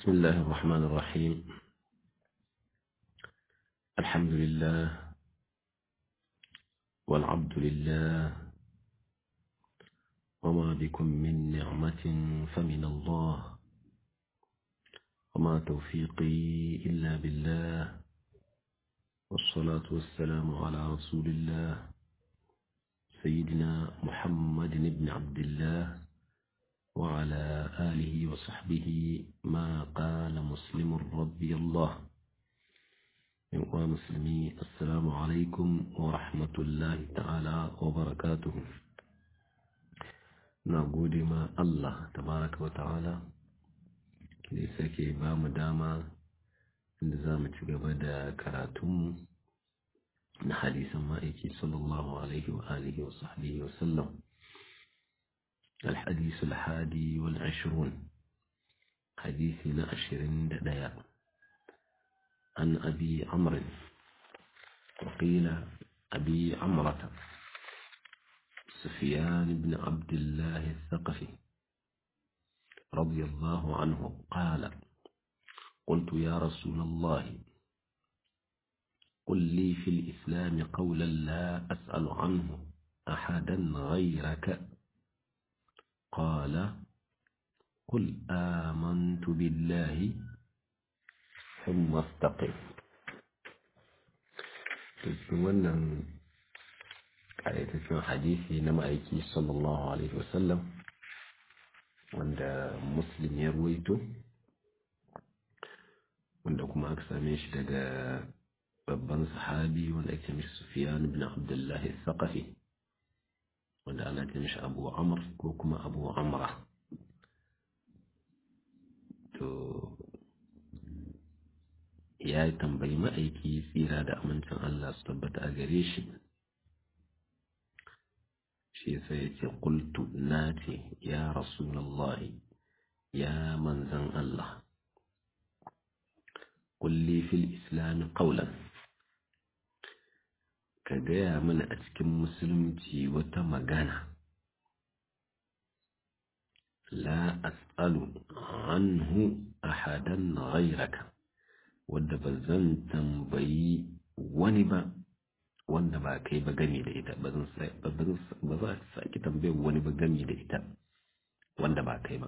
بسم الله الرحمن الرحيم الحمد لله والعبد لله وما بكم من نعمة فمن الله وما توفيقي إلا بالله والصلاة والسلام على رسول الله سيدنا محمد بن عبد الله وعلى آله وصحبه ما قال مسلم رضي الله يا مسلمي السلام عليكم ورحمة الله تعالى وبركاته نقول ما الله تبارك وتعالى ليس كي بام داما نزام تقبل كراتم حديث مائكي صلى الله عليه وآله وصحبه وسلم الحديث الحادي والعشرون حديثنا عشرين دقيقة عن أبي عمرو وقيل أبي عمرة سفيان بن عبد الله الثقفي رضي الله عنه قال قلت يا رسول الله قل لي في الإسلام قولا لا أسأل عنه أحدا غيرك قال قل آمنت بالله ثم استقم wannan ƙayataccen hadisi na ma'aiki sallallahu alaihi wasallam wanda muslim ya ruwaito wanda kuma aka same shi daga babban sahabi wanda ake mishi sufiyan ibn abdullahi thaqafi wanda ana ce mishi abu amr ko kuma abu amra to ya tambayi ma'aiki tsira da amincin Allah su tabbata a gare shi shi sai ya ce kultu na ce ya rasulallahi ya manzan Allah kulli fil islami qawlan ka gaya mana a cikin musulunci wata magana la as'alu anhu ahadan ghayraka wadda ba zan tambayi wani ba wanda ba kai ba gami da ita ba za ka saki tambayar wani ba gami da ita wanda ba kai ba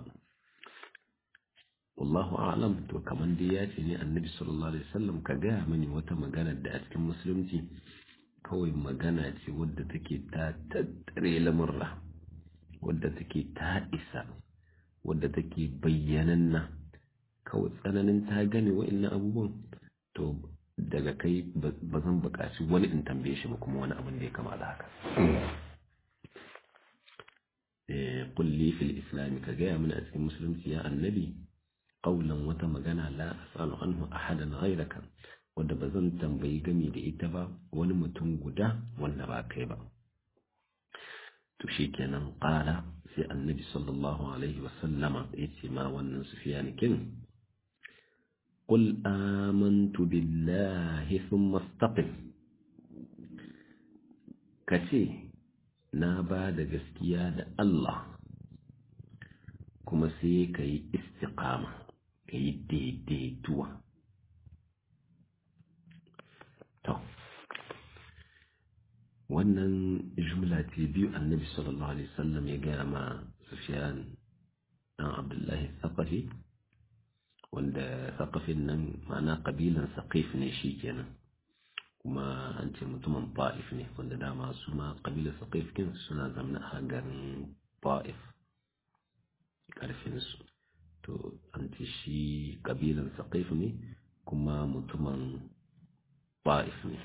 wallahu a'lam to kaman dai ya ce ne annabi sallallahu alaihi wasallam ka gaya mani wata magana da a cikin musulunci kawai magana ce wadda take ta tattare lamurra wadda take ta isa wadda take bayyananna kawai tsananin ta gane wa'annan abubuwan to daga kai ba zan buƙaci wani in tambaye shi ba kuma wani abin da ya kama da haka kulli fil islami ka gaya mana a cikin musulunci ya annabi qaulan wata magana la asalu anhu ahadan ghayraka wadda ba zan tambayi gami da ita ba wani mutum guda wanda ba kai ba to shi kenan ƙala sai annabi sallallahu alaihi wasallama ya ce ma wannan sufiyan kin قل آمنت بالله ثم استقم kace na ba da gaskiya da Allah kuma sai ka yi istiqama ka yi daidaituwa To, wannan jumla ce biyu annabi sallallahu Alaihi wasallam ya gaya ma Sufyan ɗan Abdullahi Saƙafi, wanda Saƙafin nan ma'ana ƙabilan Saƙif ne shi kenan, kuma an ce mutumin Ba'if ne, wanda dama su ma ƙabilar Saƙif kin suna zamna a garin Ba'if ƙarfinsu. To, an ce shi ƙabilan Saƙif ne, kuma mutumin ba'if ne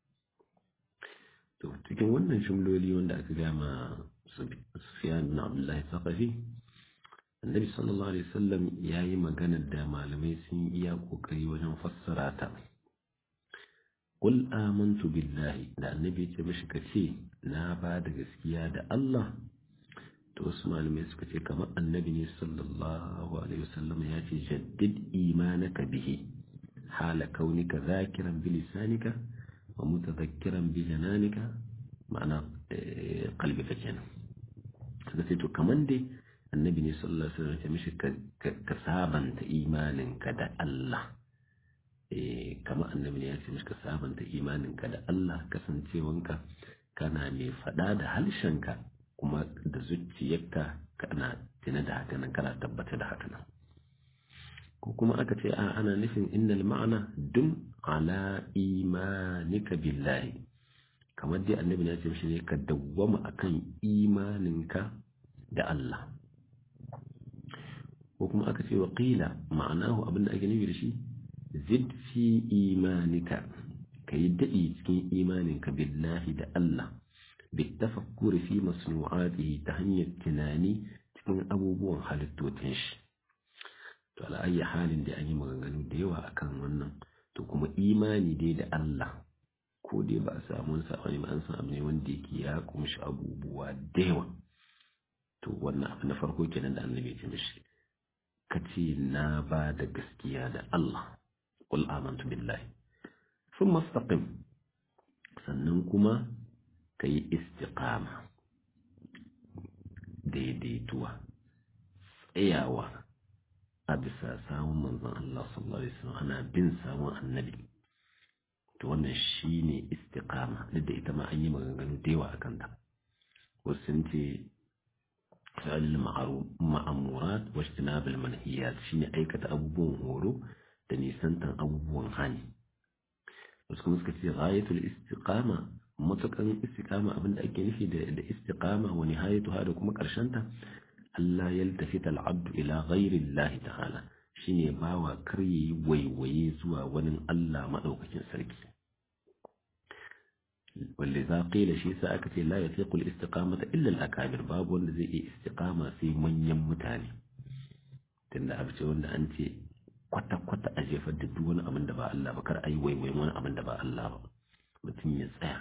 to cikin wannan jumloli wanda aka gama Sufyan bin Abdullahi Thaqafi Annabi sallallahu alaihi wasallam yayi magana da malamai sun iya kokari wajen fassara ta Qul amantu billahi da Annabi ya ce mishi kace na ba da gaskiya da Allah to wasu malamai suka ce kamar Annabi ne sallallahu alaihi wasallam ya ce jaddid imanaka bihi حال كونك ذاكرا بلسانك ومتذكرا بجنانك معنى قلبك kenan suka ce to kaman dai annabi ne sallallahu alaihi wasallam ya mishi ka sabanta imaninka da Allah eh kamar annabi ne ya ce mishi ka sabanta imaninka da Allah kasancewanka kana mai faɗa da halshenka kuma da zuciyarka kana tuna da haka nan kana tabbata da haka nan ko kuma aka ce a ana nufin innal ma'ana dum ala imanika billahi kamar dai annabi ya ce mishi ne ka dawwama akan imaninka da Allah ko kuma aka ce wa qila ma'anahu abinda ake nufi da shi zid fi imanika ka yi daɗi cikin imaninka billahi da Allah bitafakkuri fi masnu'atihi ta hanyar tunani cikin abubuwan halittotin shi to ala ayyi halin da an yi maganganu da yawa akan wannan to kuma imani dai da Allah ko dai ba a samu wani sabani ba an san abu ne wanda yake ya kumshi abubuwa da yawa to wannan abu na farko kenan da annabi ya ce mishi ka ce na ba da gaskiya da Allah qul amantu billahi thumma istaqim sannan kuma ka yi istiqama daidaituwa tsayawa a bisa samun manzon Allah sallallahu alaihi wasallam ana bin samun annabi to wannan shine istiqama duk da ita ma an yi maganganu da yawa akan ta wasu sun ce fi'al ma'amurat wa ijtinab al-manhiyat shine aikata abubuwan horo da nisantan abubuwan hani wasu kuma suka ce ghayatul istiqama matukan istiqama abinda ake nufi da da istiqama wa nihayatuha da kuma ta Allah yaltafita al-abdu ila ghairi Allah ta'ala shine bawa kar yayi waiwaye zuwa wani Allah madaukakin sarki ولذا قيل شيء سأكتي لا يثيق الاستقامة إلا الأكابر باب wanda zai iya istiqama sai manyan mutane tunda abu ce wanda an ce kwata-kwata a jefar da duk wani abin da ba Allah ba kar a yi waiwayin wani abin da ba Allah ba mutum ya tsaya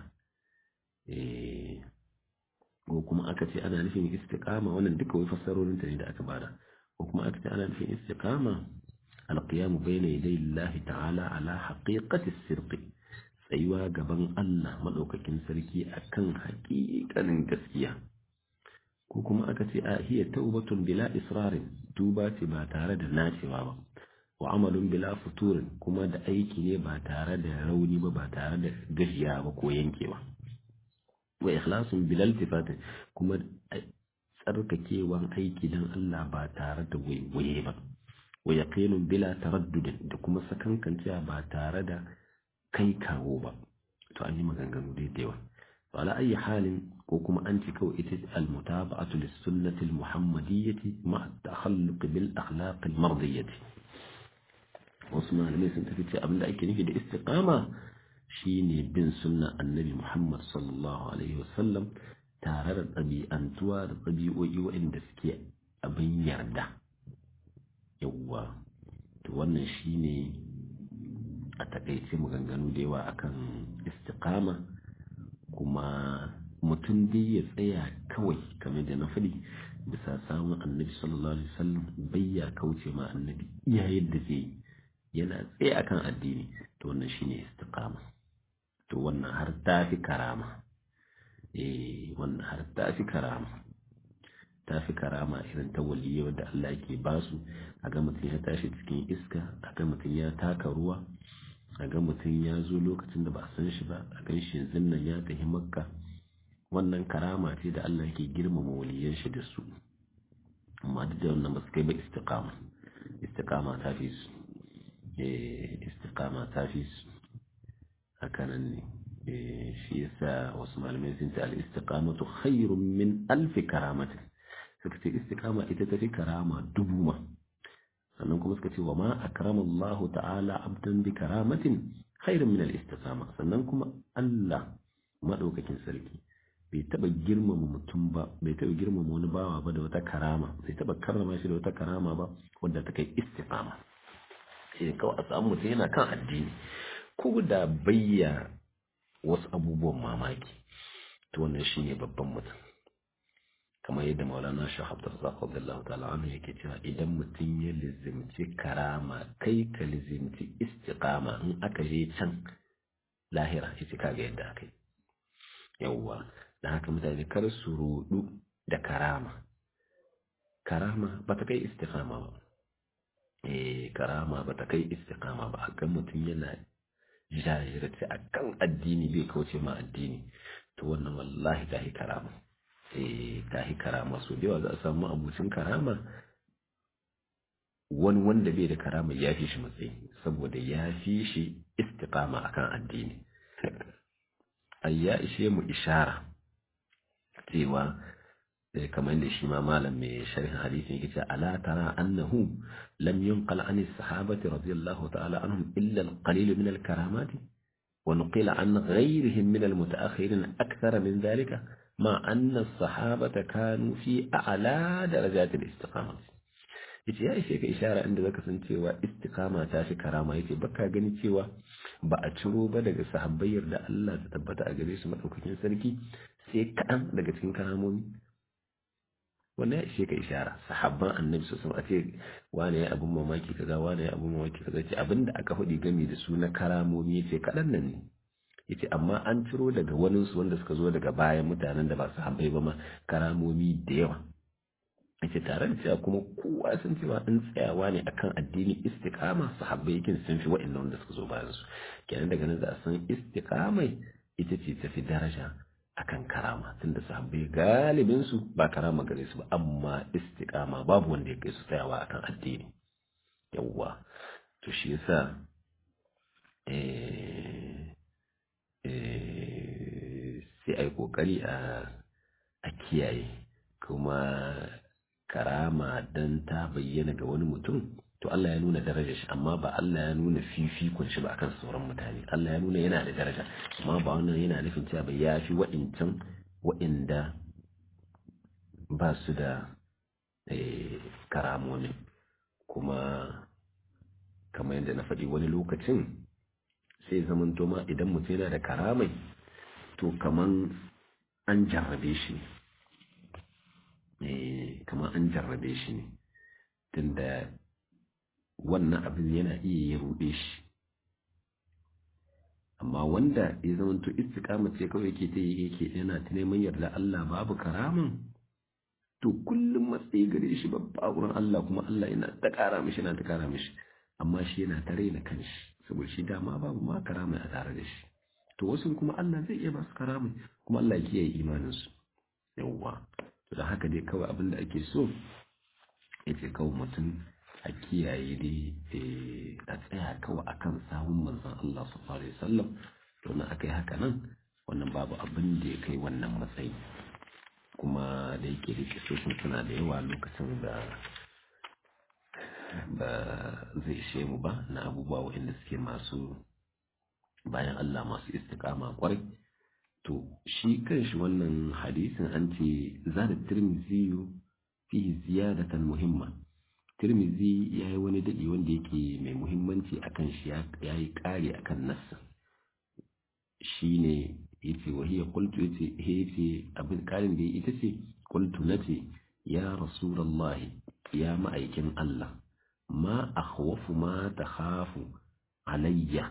ko kuma aka ce ana nufin istiqama wannan duka wai fassarorin ta ne da aka bada ko kuma aka ce ana nufin istiqama alqiyamu bayna yaday Allah ta'ala ala haqiqati sirqi tsayuwa gaban Allah madaukakin sarki akan haƙiƙanin gaskiya ko kuma aka ce a hiya taubatun bila israrin tuba ce ba tare da nacewa ba wa amalun bila futurin kuma da aiki ne ba tare da rauni ba ba tare da gajiya ba ko yankewa wa ikhlasun bila iltifatin kuma tsarkakewan aiki dan Allah ba tare da waiwaye ba wa yaqinun bila taraddudin da kuma sakankancewa ba tare da kai kawo ba to an yi maganganu da yawa to ala ayi halin ko kuma an ci kawai ita al-mutaba'atu lis-sunnati al-muhammadiyyati ma'a at-takhalluq bil akhlaq al-mardiyyati wasu malamai sun tafi ce abinda ake nufi da istiqama shine bin sunna annabi Muhammad sallallahu alaihi wasallam tare da ɗabi'antuwa da ɗabi'o'i waɗanda suke abin yarda yawwa to wannan shine a takaice maganganu da yawa akan istiqama kuma mutum dai ya tsaya kawai kamar da na faɗi bisa samun annabi sallallahu alaihi wasallam bai ya kauce ma annabi iya yadda zai yi yana tsaye akan addini to wannan shine istiqama to wannan har ta fi karama eh wannan har ta fi karama ta fi karama irin ta waliyya wanda Allah yake basu a ga mutum ya tashi cikin iska a ga mutum ya taka ruwa a ga mutum ya zo lokacin da ba a san shi ba a gan shi yanzu nan ya tafi makka wannan karama ce da Allah yake girmama waliyan shi da su amma duk da wannan ba su kai ba istiqama istiqama ta fi su istiqama ta fi su hakanan ne shi yasa wasu malamai sun ce al-istiqamatu khairun min alfi karamatin suka ce istiqama ita ta fi karama dubu ma sannan kuma suka ce wa ma akrama Allah ta'ala abdan bi karamatin khairun min al-istiqama sannan kuma Allah madaukakin sarki bai taba girmama mutum ba bai taba girmama wani bawa ba da wata karama bai taba karrama shi da wata karama ba wadda ta kai istiqama sai kawai a samu mutum yana kan addini ko da bayya wasu abubuwan mamaki to wannan shine babban mutum kamar yadda maulana shi abdul zaqab radiyallahu ta'ala anhu yake cewa idan mutum ya lizimci karama kai ka lizimci istiqama in aka je can lahira yace kaga yadda akai yawwa da haka mutane kar su rudu da karama karama ba ta kai istiqama ba eh karama ba ta kai istiqama ba akan mutum yana jajirce akan addini bai kauce ma addini to wannan wallahi ta karama eh ta karama so da yawa za a samu abucin karama wani wanda bai da karama ya fi shi matsayi saboda ya fi shi istiqama akan addini ai ya ishe mu ishara cewa kamar da shi ma malam mai sharhin hadisi yake cewa ala tara annahu lam yunqal an as-sahabati radiyallahu ta'ala anhum illa al-qalil min al-karamat wa nuqila an ghayrihim min al-mutaakhirin akthara min dhalika ma anna as-sahabata kanu fi a'la darajat al-istiqamah yace ya ishe ka ishara inda zaka san cewa istiqama ta fi karama yace baka gani cewa ba a ciro ba daga sahabbai yarda Allah ta tabbata a gare su madaukakin sarki sai kaɗan daga cikin karamomi wannan ya ishe ka ishara sahabban annabi sosai a ce wane ya abin mamaki kaza wane ya abin mamaki kaza ce abinda aka faɗi game da su na karamomi yace kaɗan nan ne yace amma an ciro daga wani su wanda suka zo daga bayan mutanen da ba sahabbai ba ma karamomi da yawa yace tare da cewa kuma kowa sun cewa in tsayawa ne akan addini istiqama sahabbai yakin sun fi wa'annan wanda suka zo bayan su kenan daga nan za a san istiqamai ita ce tafi daraja akan karama tunda sahabbai galibin su ba karama gare su ba amma istiqama babu wanda ya kai su tsayawa akan addini yawwa to shi yasa eh eh sai ai kokari a a kiyaye kuma karama dan ta bayyana ga wani mutum to Allah ya nuna darajar shi amma ba Allah ya nuna fifikon shi ba akan sauran mutane Allah ya nuna yana da daraja amma ba wannan yana nufin cewa ba ya fi wa'incan wa'inda ba su da karamomi kuma kamar yadda na faɗi wani lokacin sai zaman ma idan mutum yana da karamai to kaman an jarrabe shi kamar an jarrabe shi ne tunda wannan abin yana iya ya ruɗe shi amma wanda ya zama to istiqama ce kawai yake ta yake yana ta neman yarda Allah babu karaman to kullum matsayi gare shi babba wurin Allah kuma Allah yana ta ƙara mishi yana ta ƙara mishi amma shi yana ta raina kanshi saboda shi dama babu ma karamai a tare da shi to wasu kuma Allah zai iya ba su karamai kuma Allah ya kiyaye imaninsu yawwa to da haka dai kawai abin da ake so yace kawai mutum a kiyaye dai a tsaya kawai akan sahun manzon Allah sallallahu alaihi wasallam to na akai haka nan wannan babu abin da ya kai wannan matsayi kuma da yake da kisoshin suna da yawa lokacin da ba zai ishe mu ba na abubuwa waɗanda suke masu bayan Allah masu istiqama kwarai to shi kanshi wannan hadisin an ce zada tirmizi fihi ziyadatan muhimma tirmizi ya yi wani daɗi wanda yake mai muhimmanci akan shi ya yi ƙari akan nassa shi ne ya ce wahiyar kultu ya ce ya ce abin ƙarin da ita ce kultu na ce ya rasulallahi ya ma'aikin Allah ma akhwafu ma ta hafu alayya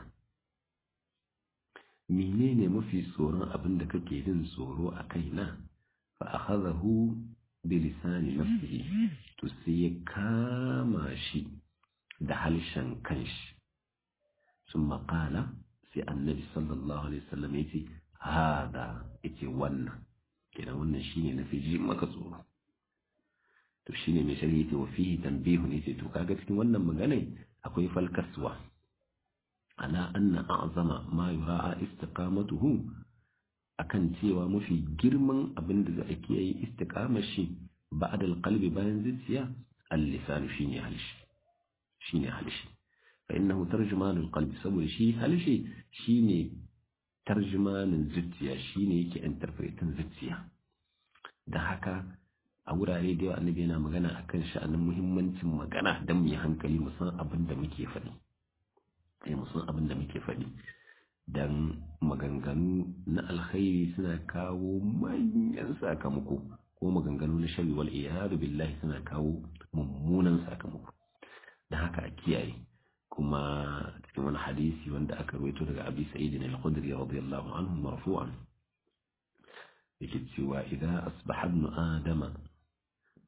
menene mafi tsoron abin da kake jin tsoro a kaina fa akhadahu bi lisani nafsihi to sai ya kama shi da halshen kanshi sun maƙala sai annabi sallallahu alaihi wasallam ya ce hada yace wannan kenan wannan shine na fi ji maka tsoro to shine mai shari'a yace wa fihi tanbihun yace to kaga cikin wannan magana akwai falkaswa ala anna a'zama ma yura'a istiqamatuhu akan cewa mafi girman abin da za a kiyaye istiqamar shi ba'da alqalbi bayan zuciya al-lisan shine halshi shine halshi fa innahu tarjumanul qalbi saboda shi halshi shine tarjumanin zuciya shine yake interpretin zuciya da haka a wurare da yawa annabi yana magana akan sha'anin muhimmancin magana don mu yi hankali mu san abin da muke faɗi sai mu san abin da muke faɗi dan maganganu na alkhairi suna kawo manyan sakamako ko maganganu na shari wal iyadu billahi suna kawo mummunan sakamako da haka a kiyaye kuma cikin wani hadisi wanda aka rawaito daga abi sa'id al-khudri radiyallahu anhu marfu'an yake cewa idan asbaha ibn adama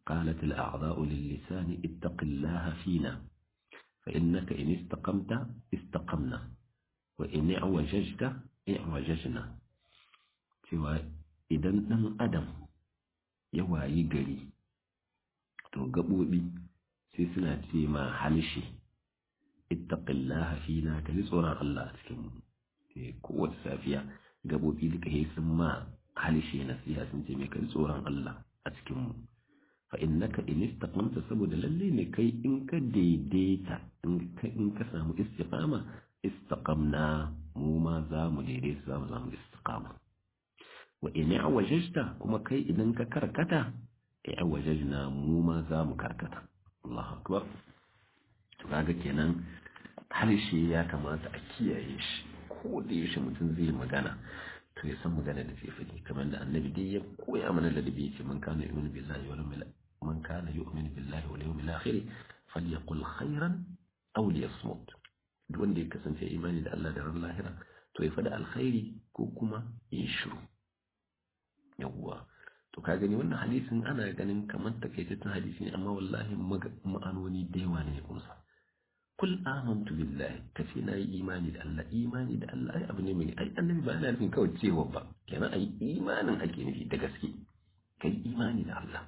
قالت الأعضاء للسان اتق الله فينا فإنك إن استقمت استقمنا وإن اعوججت اعوججنا cewa idan ɗan adam ya wayi gari to gaɓoɓi sai suna ce ma halshe ittaqillaha fina ka ji tsoron Allah a cikin mu kowace safiya gaɓoɓi duka sai sun ma halshe nasiha sun ce mai ka ji tsoron Allah a cikin mu fa innaka in istaqamta saboda lalle ne kai in ka daidaita in ka samu istiqama istaqamna mu ma za mu daidaita za mu samu istiqama wa in awajajta kuma kai idan ka karkata awajajna mu ma za mu karkata Allahu akbar to kaga kenan harshe ya kamata a kiyaye shi ko da yaushe mutum zai magana to ya san magana da zai faɗi kamar da annabi dai ya koya mana ladabi yace man kana yu'minu billahi wal yawmil man kana yu'minu billahi wal yawmil akhir falyaqul khairan aw liyasmut duk wanda ya kasance imani da Allah da ran lahira to ya faɗi alkhairi ko kuma ya shiru yawwa to ka gani wannan hadisin ana ganin kamar takaitaccen hadisi ne amma wallahi ma'anoni da yawa ne kunsa kul amantu billahi kace na yi imani da Allah imani da Allah ai abu ne mai ai annabi ba yana nufin kawai cewa ba kenan ai imanin ake nufi da gaske kai imani da Allah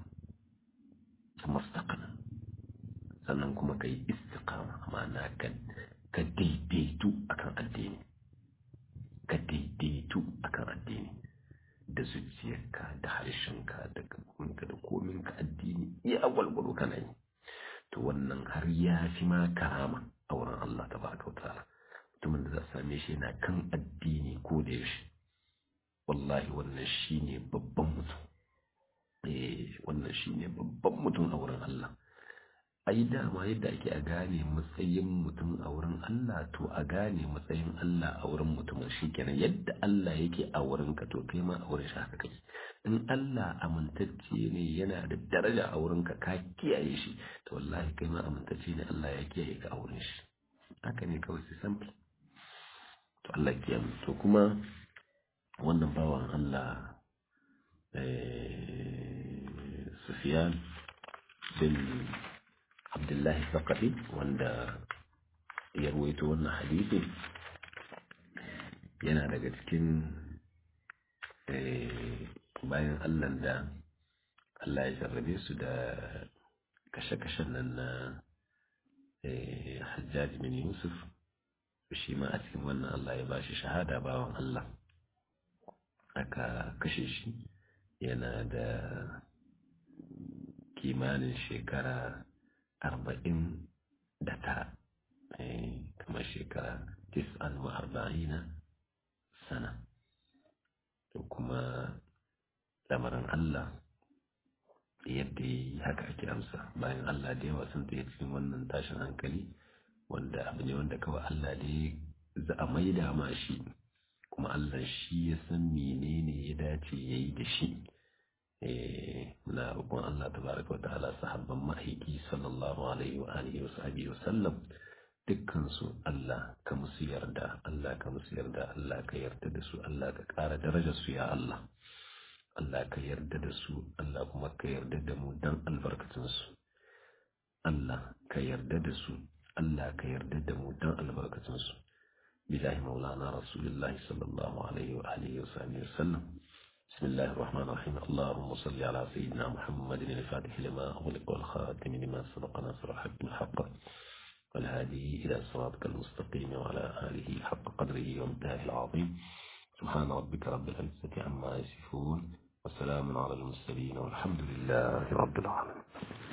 mustaqana sannan kuma kai istiqama ma'ana ka ka daidaitu akan addini ka daidaitu akan addini da zuciyarka da harshenka da gabanka da kominka addini iya gwalgwalo kana yi to wannan har ya fi ma karama a wurin Allah ta baraka ta'ala mutumin da za a same shi yana kan addini ko da yaushe wallahi wannan shine babban mutum eh wannan shine babban mutum a wurin Allah ai dama yadda ake a gane matsayin mutum a wurin Allah to a gane matsayin Allah a wurin mutumin shikenan yadda Allah yake a wurin ka to kai ma a wurin shi haka kake in Allah amintacce ne yana da daraja a wurin ka ka kiyaye shi to wallahi kai ma amintacce ne Allah ya kiyaye ka a wurin shi haka ne kawai sai simple to Allah ya kiyaye to kuma wannan bawan Allah Sufyan bin Abdullahi Sakafi wanda ya ruwaito wannan hadisi yana daga cikin bayan Allah da Allah ya jarrabe su da kashe-kashen nan na Hajjaj bin Yusuf shi ma a cikin wannan Allah ya ba shi shahada bawan Allah aka kashe shi yana da kimanin shekara arba'in da tara kamar shekara tis'an wa arba'ina sana to kuma lamarin Allah yadda yi haka ake amsa bayan Allah da yawa sun tsaye cikin wannan tashin hankali wanda abu ne wanda kawai Allah da ya za a maida ma shi kuma Allah shi ya san menene ya dace ya yi da shi muna roƙon Allah tabaraka wa ta'ala sahabban ma'aiki sallallahu alaihi wa alihi wa sahbihi wa sallam dukkan su Allah ka musu yarda Allah ka musu yarda Allah ka yarda da su Allah ka ƙara darajar su ya Allah Allah ka yarda da su Allah kuma ka yarda da mu dan albarkatun su Allah ka yarda da su Allah ka yarda da mu dan albarkatun su bilahi maulana rasulullahi sallallahu alaihi wa alihi wa sahbihi wa sallam بسم الله الرحمن الرحيم اللهم صل على سيدنا محمد الفاتح لما أغلق والخاتم لما سبق ناصر الحق الحق والهادي إلى صراطك المستقيم وعلى آله حق قدره وامتاه العظيم سبحان ربك رب العزة عما يصفون وسلام على المرسلين والحمد لله رب العالمين